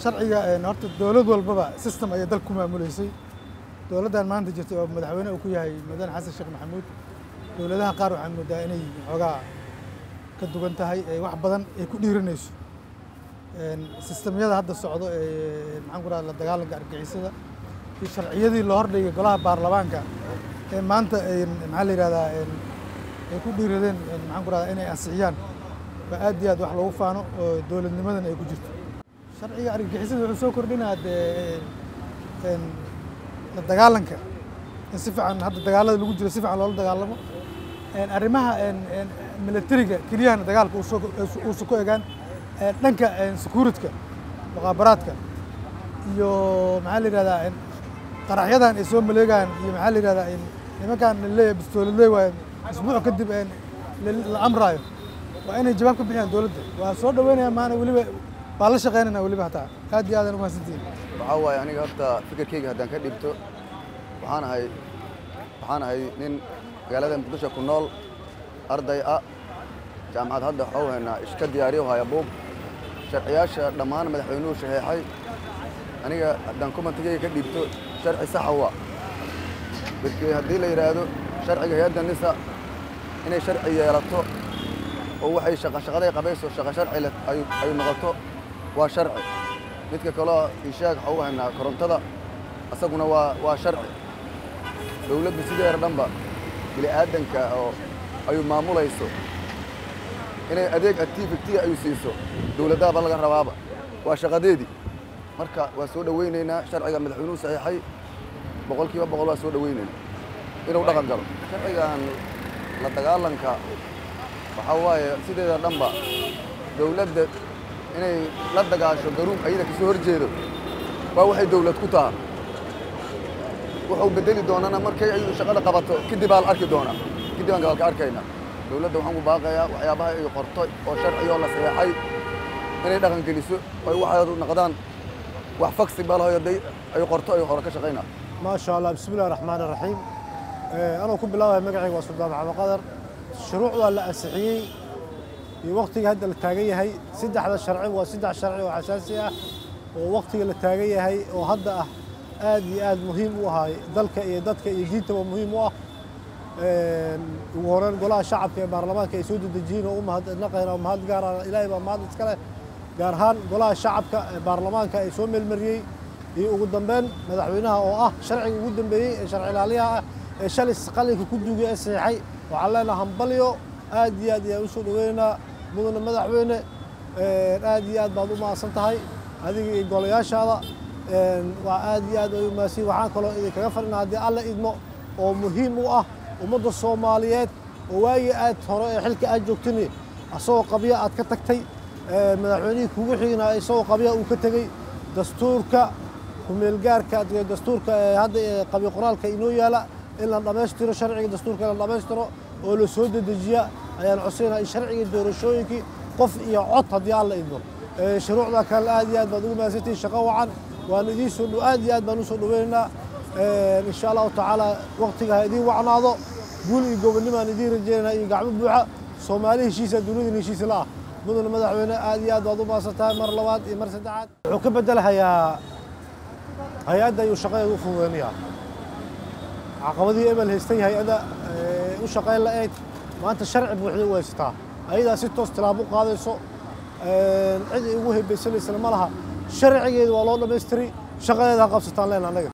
sharciga horta dowlad walbaba system ayay dalka ku maamuleysay dowladdan maanta jirta oo madaxweyne uu ku yahay mudane xasan sheekh maxamuud dowladaha qaar waxaan moodaa inay xoogaa ka duwan tahay wax badan ay ku dhiiranayso sistemyada hadda socdo ee maxaan ku rahda la dagaalanka argixisada iyo sharciyadii loo hordhigay golaha baarlamaanka ee maanta maxaa la yihahdaa ay ku dhiiradeen maxaan ku rahda inay ansixiyaan waa aad iyo aad wax loogu faano oo dowladnimadan ay ku jirto sharciga argagixisada wuxuu soo kordhinaa dee la dagaalanka in si fiican hadda dagaalada lagu jiro si fiican loola dagaalamo arrimaha militariga keliyahana dagaalka uusa ku egaan dhanka securityka muqaabaraadka iyo maxaa la yihahdaa qaraxyadan ay soo maleegaan iyo maxaa la yihahdaa nimankan leeyahay bistooladley waaye isbuuc kadib la amraayo waa inay jawaab ka bixiyaan dowladda waa soo dhaweynaya maana weliba baa la shaqeynayna weliba hataa aad iyo aadan umahadsantihin waxaa waaye aniga horta fikirkeyga haddaan ka dhibto waxaan ahay waxaan ahay nin magaalada muqdisho ku nool arday ah jaamacad hadda waxau haynaa iska diyaariyo haya buug sharciyaasha dhammaan madaxweynuhu shaxeexay aniga haddaan kumantigeyga ka dhiibto sharci saxa waa markii haddii la yidhaahdo sharciga hay-adda nisa inay sharci yeelato oo waxay shaqashaqaday qabayso shaqa sharci leh ay noqoto waa sharci midka kaleo ishaag waxau haynaa korontada asaguna waa waa sharci dowladdu sideeda dhanba bini aadanka oo ayu maamulayso inay adeeg activity ayu siiso dowladahaba laga rabaaba waa shaqadeedii marka waa soo dhowaynaynaa sharciga madaxweynuhu saxiixay boqol kiiba boqol waa soo dhowaynaynaa inuu dhaqan galo sharcigan la dagaalanka waxaa waaye sideeda dhanba dowladda inay la dagaasho garuun ayada kasoo hor jeedo waa waxay dowlad ku taha wuxuu bedeli doonana markay ayadu shaqada qabato kadib baa la arki doonaa kadib aan gabaalka arkaynaa dowladda waxaan ku baaqayaa waxyaabaha ay qorto oo sharciyoo la saxeexay inay dhaqan geliso ay waxaadu noqdaan wax faksi balahoy hadday ay qorto ay hore ka shaqaynaa maasha allah bismi illahi raxmaani raxiim anuu ku bilaabaya magacayga waa suldaan maxamed qadar shuruuc waa la ansixiyey iyo waktiga hadda la taagan yahay saddexda sharci waa saddex sharci oo xasaasi ah oo waktiga la taagan yahay oo hadda ah aad iyo aad muhiim u ahay dalka iyo dadka iyo diintaba muhiim u ah ugu horeyn golaha shacabka ee baarlamaanka ay soo dedejiyeen oo u mahadnaqayna mahad gaara ilaahay baa mahad iska leh gaar ahaan golaha shacabka ee baarlamaanka ay soo meelmariyey iyo ugu dambeyn madaxweynaha oo ah sharciga ugu dambeeyey ee sharci ilaaliyaha ah ee shalay qalinka ku duugay ee saxiixay waxaan leenaha hambalyo aad iyo aad ayaan usoo dhaweynaynaa mudane madaxweyne aad iyo aad baad u mahadsan tahay adiga iyo golayaashaada waa aad iyo aad ay u mahadsan waxaan kaloo idinkaga fadhina haddii alla idmo oo muhiim u ah ummadda soomaaliyeed oo waagii aad hore ee xilka aad joogtani asagoo qabya aad ka tagtay madaxweynihii kugu xigna isagoo qabya uu ka tegey dastuurka kumeelgaarka dastuurka hadda qabyo qoraalka inoo yaala in la dhammaystiro sharciga dastuurka la dhammaystiro oo la soo dedejiya ayaan codsayna in sharciga doorashooyinkii qof iyo cod haddii alla idmo shuruucda kale aad iyo aad baad ugu mahadsantihin shaqo wacan waan idiin soo aad iyo aad baan u soo dhaweynaynaa in sha allahu tacaala waktiga ha idiin wacnaado guul iyo gobonnimaan idiin rajaynaynaa iyo gacmo buuxa soomaali heshiisa dunidin heshiisa la ah mudane madaxweyne aad iyo aad baad u mahadsan tahay mar labaad iyo mar saddexaad wuxuu ka bedelahayaa hay-adda ayuu shaqadeeda u fududeynayaa caqabadii ebel haystay hay-adda u shaqayn la-eyd maanta sharci buuxday u haysataa ayadaa si toos tilaabo u qaadayso cid ay ugu hebaysanaysana ma laha sharcigeeda waa loo dhammaystiray shaqadeeda ha qabsataan leen annaga